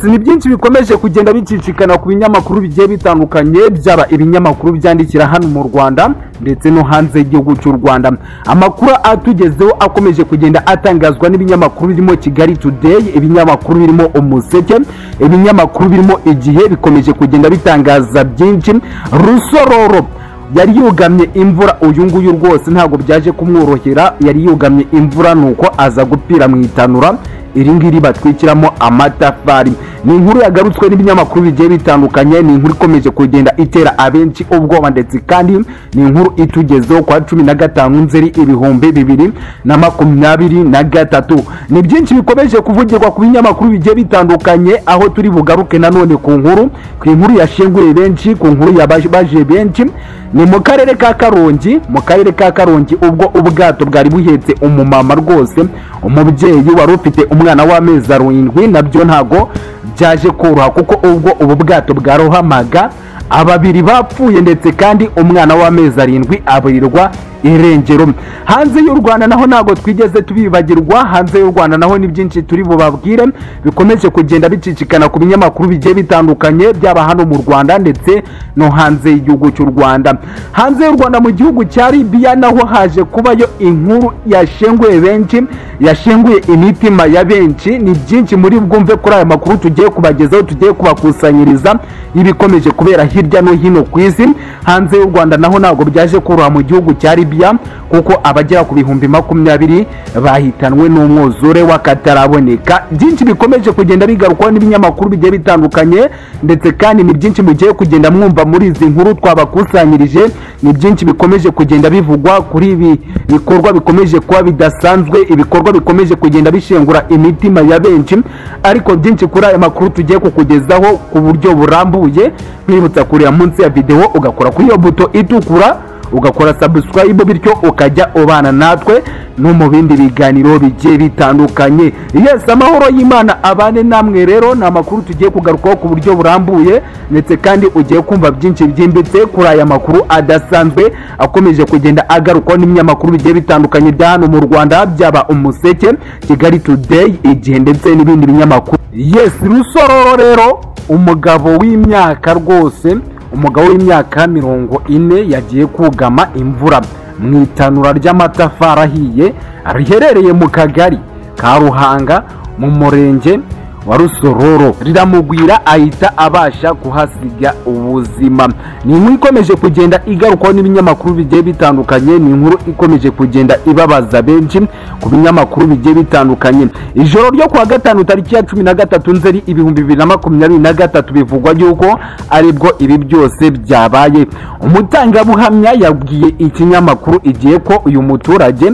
ni byinshi bikomeje kugenda bicicikana ku binyamakuru bigiye bitandukanye byaba ibinyamakuru byandikira hano mu rwanda ndetse no hanze y'igihugu cy'u rwanda amakuru atugezeho akomeje kugenda atangazwa n'ibinyamakuru birimo kigali today ibinyamakuru birimo umuseke ibinyamakuru birimo igihe bikomeje kugenda bitangaza byinshi rusororo yari yugamye imvura uyu nguyu rwose ntabwo byaje kumworohera yari yugamye imvura nuko aza gupfira mu itanura iri ngiri batwikiramo amatafari ni inkuru yagarutswe n'ibinyamakuru bigiye bitandukanye ni inkuru ikomeje kugenda itera abenshi ubwoba ndetse kandi ni inkuru itugezeho kwa cumi na gatanu nzeri ibihumbi bibiri na makumyabiri na gatatu ni byinshi bikomeje kuvugirwa ku binyamakuru bigiye bitandukanye aho turi bugaruke nanone ku nkuru ku inkuru yashenguriye benshi ku nkuru yabaje benshi ni mu karere ka karongi mu karere ka karongi ubwo ubwato bwari buhetse umumama rwose umubyeyi wari ufite umwana w'amezi arindwi nabyo ntago byaje koroha kuko ubwo ubu bwato bwarohamaga ababiri bapfuye ndetse kandi umwana w'amezi arindwi aburirwa irengero hanze y'u rwanda naho ntabwo twigeze tubibagirwa hanze y'u rwanda naho ni byinshi turi bubabwire bikomeje kugenda bicicikana ku binyamakuru bigiye bitandukanye byaba hano mu rwanda ndetse no hanze y'igihugu cy'u rwanda hanze y'u rwanda mu gihugu cya libiya naho haje kubayo inkuru yashenguye benshi yashenguye imitima ya benshi ni byinshi muri bwumve kuri aya makuru tugiye kubagezaho tugiye kubakusanyiriza ibikomeje kubera hirya no hino ku isi hanze y'u rwanda naho ntabwo byaje koroha mu gihugu cya libiya libya kuko abagera ku bihumbi makumyabiri bahitanwe n'umwuzure w'akataraboneka byinshi bikomeje kugenda bigarukwaho n'ibinyamakuru bigiye bitandukanye ndetse kandi ni byinshi mugiye kugenda mwumva muri izi nkuru twabakusanyirije ni byinshi bikomeje kugenda bivugwa kuri ibi bikorwa bikomeje kuba bidasanzwe ibikorwa bikomeje kugenda bishengura imitima ya benshi ariko byinshi kuri aya makuru tugiye kukugezaho ku buryo burambuye twibutsa kurira munsi ya videwo ugakora kuri iyo buto itukura ugakora sabusikarayibu bityo ukajya ubana natwe no mu bindi biganiro bigiye bitandukanye yesi amahoro y'imana abane namwe rero ni amakuru tugiye kugarukaho ku buryo burambuye ndetse kandi ugiye kumva byinshi byimbitse kuri aya makuru adasanzwe akomeje kugenda agarukwaho n'ibinyamakuru bigiye bitandukanye bya hano mu rwanda byaba umuseke kigali today igihe ndetse n'ibindi binyamakuru yesi rusororo rero umugabo w'imyaka rwose umugabo w'imyaka mirongo ine yagiye kugama imvura mu itanura ry'amatafari ahiye riherereye mu kagari ka ruhanga mu murenge wa rusororo riramugwira ahita abasha kuhasiga ubuzima ni inkuru ikomeje kugenda igarukwaho n'ibinyamakuru bigiye bitandukanye ni inkuru ikomeje kugenda ibabaza benshi ku binyamakuru bigiye bitandukanye ijoro ryo kuwa gatanu tariki ya cumi na gatatu nzeri ibihumbi bibiri na makumyabiri na gatatu bivugwa yuko aribwo ibi byose byabaye umutangabuhamya yabwiye ikinyamakuru igihe ko uyu muturage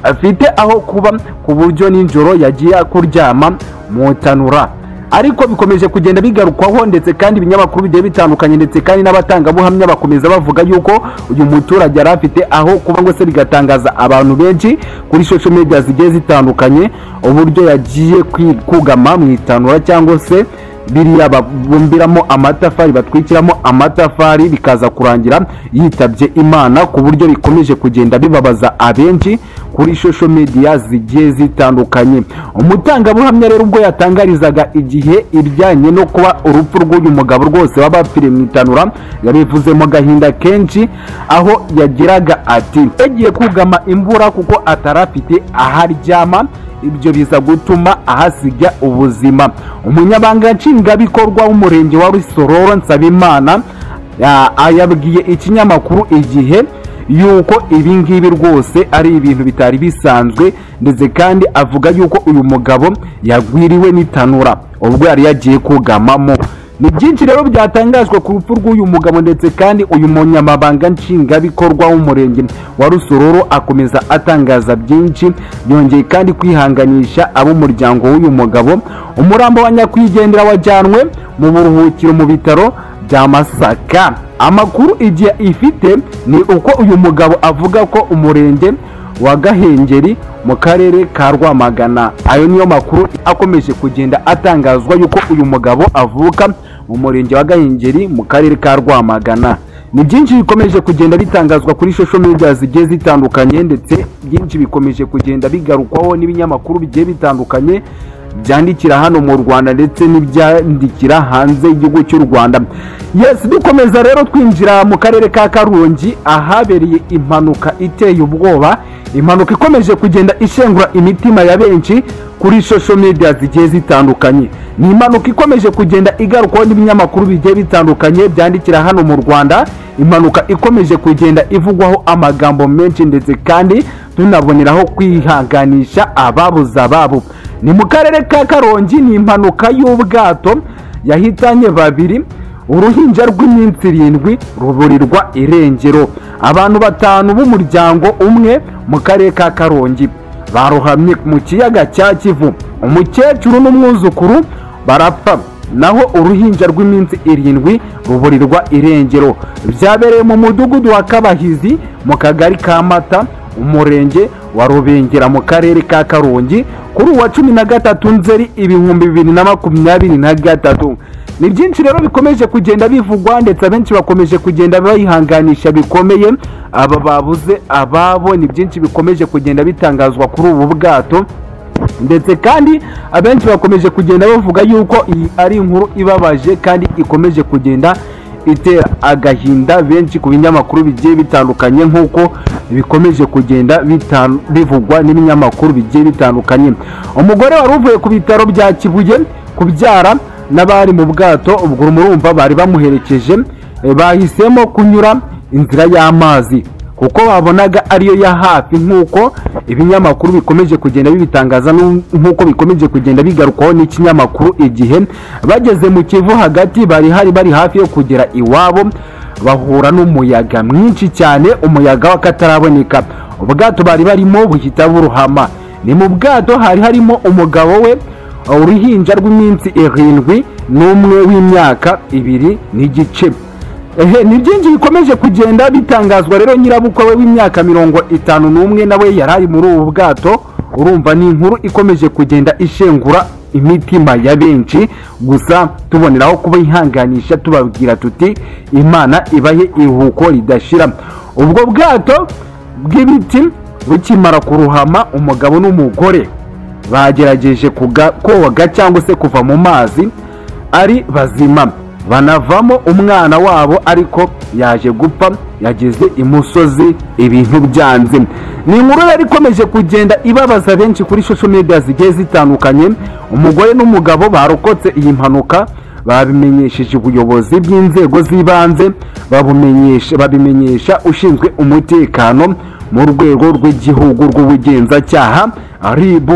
afite aho kuba ku buryo nijoro yagiye kuryama mu itanura ariko bikomeje kugenda bigarukwaho ndetse kandi ibinyamakuru bigiye bitandukanye ndetse kandi n'abatangabuhamya bakomeza bavuga yuko uyu muturage yari afite aho kuba ngo se bigatangaza abantu benshi kuri social media zigiye zitandukanye uburyo yagiye kugama mu itanura cyangwa se biriya babumbiramo amatafari batwikiramo amatafari bikaza kurangira yitabye imana ku buryo bikomeje kugenda bibabaza abenshi kuri social media zigiye zitandukanye umutangabuhamya rero ubwo yatangarizaga igihe ibijyanye no kuba urupfu rw'uyu mugabo rwose waba wapfiriye mu itanura yabivuze mu gahinda kenshi aho yagiraga ati yagiye kugama imvura kuko atari afite aho aryama ibyo biza gutuma ahasiga ubuzima umunyabanga nshingwabikorwa w'umurenge wa rusororo nsabimana yabwiye ikinyamakuru igihe yuko ibi ngibi rwose ari ibintu bitari bisanzwe ndetse kandi avuga yuko uyu mugabo yagwiriwe n'itanura ubwo yari yagiye kugamamo ni byinshi rero byatangajwe ku rupfu rw'uyu mugabo ndetse kandi uyu munyamabanga nshingwabikorwa w'umurenge wa rusororo akomeza atangaza byinshi yongeye kandi kwihanganisha ab'umuryango w'uyu mugabo umurambo wa nyakwigendera wajyanwe mu buruhukiro mu bitaro bya masaka amakuru igihe ifite ni uko uyu mugabo avuga ko umurenge wa gahengeri mu karere ka rwamagana ayo niyo makuru akomeje kugenda atangazwa yuko uyu mugabo avuka mu murenge wa gahengeri mu karere ka rwamagana ni byinshi bikomeje kugenda bitangazwa kuri social media zigiye zitandukanye ndetse byinshi bikomeje kugenda bigarukwaho n'ibinyamakuru bigiye bitandukanye byandikira hano mu rwanda ndetse n'ibyandikira hanze y'igihugu cy'u rwanda yesi dukomeza rero twinjira mu karere ka karongi ahabereye impanuka iteye ubwoba impanuka ikomeje kugenda ishengura imitima ya benshi kuri social media zigiye zitandukanye ni impanuka ikomeje kugenda igarukwaho n'ibinyamakuru bigiye bitandukanye byandikira hano mu rwanda impanuka ikomeje kugenda ivugwaho amagambo menshi ndetse kandi tunaboneraho kwihanganisha ababuze ababo ni mu karere ka karongi ni impanuka y'ubwato yahitanye babiri uruhinja rw'iminsi irindwi ruburirwa irengero abantu batanu b'umuryango umwe mu karere ka karongi barohamye mu kiyaga cya kivu umukecuru n'umwuzukuru barapfa naho uruhinja rw'iminsi irindwi ruburirwa irengero byabereye mu mudugudu wa kabahizi mu kagari ka mata umurenge wa rubengera mu karere ka karongi kuri uwa cumi na gatatu nzeri ibihumbi bibiri na makumyabiri na gatatu ni byinshi rero bikomeje kugenda bivugwa ndetse abenshi bakomeje kugenda bayihanganisha bikomeye aba babuze ababo ni byinshi bikomeje kugenda bitangazwa kuri ubu bwato ndetse kandi abenshi bakomeje kugenda bavuga yuko iyi ari inkuru ibabaje kandi ikomeje kugenda itera agahinda benshi ku binyamakuru bigiye bitandukanye nk'uko bikomeje kugenda bita- bivugwa n'ibinyamakuru bigiye bitandukanye umugore wari uvuye ku bitaro bya kibuye kubyara n'abari mu bwato ubwo urumva bari bamuherekeje eh, bahisemo kunyura inzira y'amazi kuko babonaga ariyo ya hafi nk'uko ibinyamakuru bikomeje kugenda bibitangaza n'u- nk'uko bikomeje kugenda bigarukwaho n'ikinyamakuru igihe bageze mu kivu hagati bari hari bari hafi yo kugera iwabo bahura n'umuyaga mwinshi cyane umuyaga w'akataraboneka ubwato bari barimo buhita buruhama ni mu bwato hari harimo umugabo we uruhinja rw'iminsi irindwi n'umwe w'imyaka ibiri n'igice ehe ni byinshi bikomeje kugenda bitangazwa rero nyirabukwe we w'imyaka mirongo itanu n'umwe nawe yari ari muri ubu bwato urumva ni inkuru ikomeje kugenda ishengura imitima ya benshi gusa tuboneraho kubihanganisha tubabwira tuti imana ibahe iruhuko ridashira ubwo bwato bw'ibiti bukimara kuruhama umugabo n'umugore bagerageje kuga- koga cyangwa se kuva mu mazi ari bazima banavamo umwana wabo ariko yaje gupfa yageze imusozi ibintu byanze ni inkuru yari ikomeje kugenda ibabaza benshi kuri social media zigiye zitandukanye umugore n'umugabo barokotse iyi mpanuka babimenyesheje ubuyobozi bw'inzego z'ibanze babumenyesha- babimenyesha ushinzwe umutekano mu rwego rw'igihugu rw'ubugenzacyaha ribu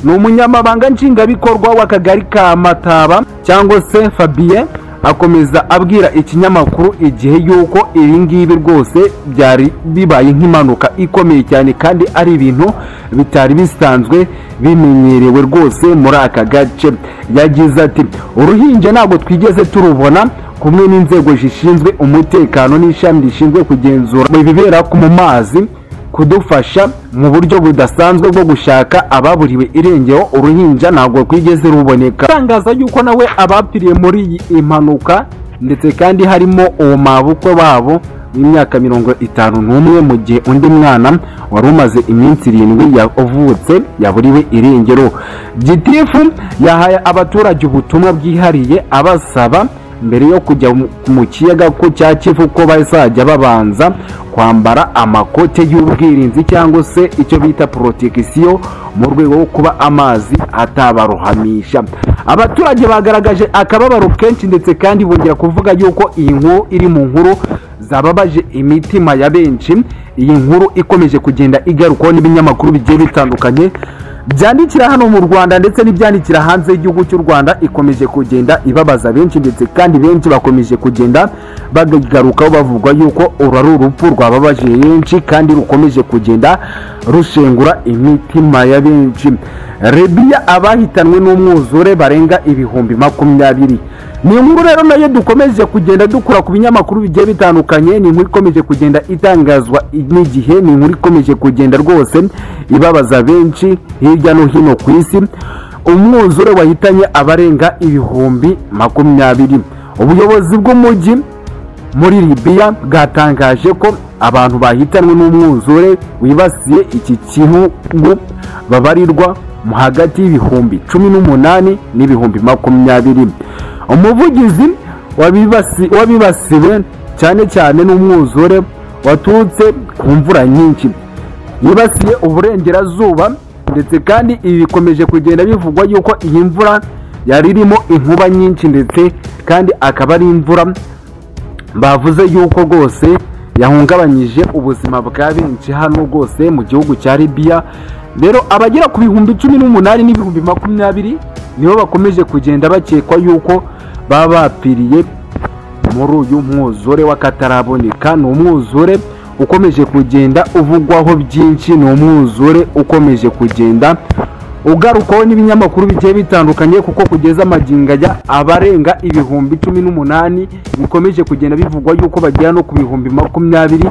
ni umunyamabanga nshingwabikorwa w'akagari ka mataba cyangwa se fabien akomeza abwira ikinyamakuru igihe yuko ibi ngibi rwose byari bibaye nk'impanuka ikomeye cyane kandi ari ibintu bitari bisanzwe bimenyerewe rwose muri aka gace yagize ati uruhinja ntabwo twigeze turubona kumwe n'inzego zishinzwe umutekano n'ishami rishinzwe kugenzura ibibera ku- mu mazi kudufasha mu buryo budasanzwe bwo gushaka ababuriwe irengero uruhinja ntabwo rwigeze ruboneka atangaza yuko nawe abapfiriye muri iyi mpanuka ndetse kandi harimo uwo mabukwe wabo w'imyaka mirongo itanu n'umwe mu gihe undi mwana wari umaze iminsi irindwi yavutse yaburiwe irengero gitifu yahaye abaturage ubutumwa bwihariye abasaba mbere yo kujya mu- mu kiyaga ko cya kivu ko bazajya babanza kwambara amakote y'ubwirinzi cyangwa se icyo bita protekisiyo mu rwego rwo kuba amazi atabarohamisha abaturage bagaragaje akababaro kenshi ndetse kandi bongera kuvuga yuko iyi nkuru iri mu nkuru zababaje imitima ya benshi iyi nkuru ikomeje kugenda igarukwaho n'ibinyamakuru bigiye bitandukanye byandikira hano mu rwanda ndetse n'ibyandikira hanze y'igihugu cy'u rwanda ikomeje kugenda ibabaza benshi ndetse kandi benshi bakomeje kugenda bagarukaho bavuga yuko uru ari urupfu rwababaje benshi kandi rukomeje kugenda rushengura imitima ya benshi rebiya abahitanwe n'umwuzure barenga ibihumbi makumyabiri ni inkuru rero nayo dukomeje kugenda dukura ku binyamakuru bigiye bitandukanye ni inkuru ikomeje kugenda itangazwa n'igihe ni inkuru ikomeje kugenda rwose ibabaza benshi hirya no hino ku isi umwuzure wahitanye abarenga ibihumbi makumyabiri ubuyobozi bw'umujyi muri libiya bwatangaje ko abantu bahitanwe n'umwuzure wibasiye iki gihugu babarirwa mu hagati y'ibihumbi cumi n'umunani n'ibihumbi makumyabiri umuvugizi wabibasi- wabibasiwe cyane cyane n'umwuzure waturutse ku mvura nyinshi yibasiye uburengerazuba ndetse kandi ibi bikomeje kugenda bivugwa yuko iyi mvura yari irimo inkuba nyinshi ndetse kandi akaba ari imvura bavuze yuko rwose yahungabanyije ubuzima bwa benshi hano rwose mu gihugu cya libiya rero abagera ku bihumbi cumi n'umunani n'ibihumbi makumyabiri nibo bakomeje kugenda bakekwa yuko baba bapfiriye muri uyu mwuzure w'akataraboneka ni umwuzure ukomeje kugenda uvugwaho byinshi ni umwuzure ukomeje kugenda ugarukwaho n'ibinyamakuru bigiye bitandukanye kuko kugeza amagingo ajya abarenga ibihumbi cumi n'umunani bikomeje kugenda bivugwa yuko bagera no ku bihumbi makumyabiri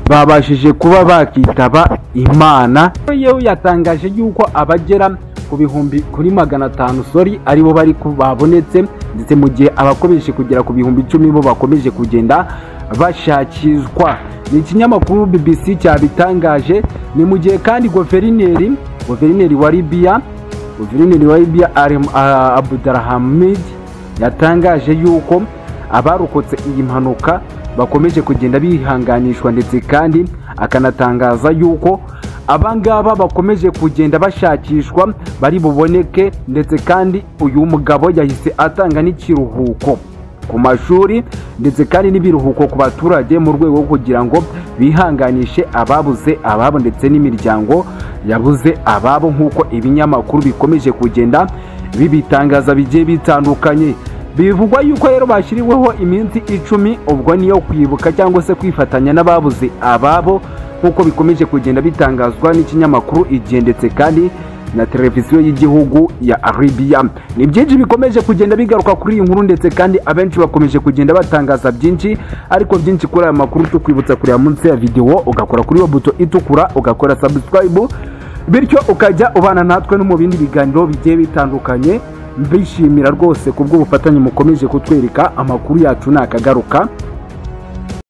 babashije kuba bakitaba imana yewe yatangaje yuko abagera ku bihumbi kuri magana atanu sori aribo bari ku- babonetse ndetse mu gihe abakomeje kugera ku bihumbi icumi bo bakomeje kugenda bashakishwa ni ikinyamakuru bbc cyabitangaje ni mu gihe kandi guverineri guverineri wa libiya guverineri wa libiya Alem- ah, abdulhamid yatangaje yuko abarokotse iyi mpanuka bakomeje kugenda bihanganishwa ndetse kandi akanatangaza yuko abangaba bakomeje kugenda bashakishwa bari buboneke ndetse kandi uyu mugabo yahise atanga n'ikiruhuko ku mashuri ndetse kandi n'ibiruhuko ku baturage mu rwego rwo kugira ngo bihanganishe ababuze ababo ndetse n'imiryango yabuze ababo nk'uko ibinyamakuru bikomeje kugenda bibitangaza bigiye bitandukanye bivugwa yuko rero bashyiriweho iminsi icumi ubwo niyo kwibuka cyangwa se kwifatanya n'ababuze ababo nk'uko bikomeje kugenda bitangazwa n'ikinyamakuru igihe ndetse kandi na televiziyo y'igihugu ya Arabia ni byinshi bikomeje kugenda bigaruka kuri iyi nkuru ndetse kandi abenshi bakomeje kugenda batangaza byinshi ariko byinshi kuri aya makuru tukwibutsa kureba munsi ya videwo ugakora kuri iyo buto itukura ugakora subscribe bityo ukajya ubana natwe no mu bindi biganiro bigiye bitandukanye mbishimira rwose ku bw'ubufatanye mukomeje kutwereka amakuru yacu nakagaruka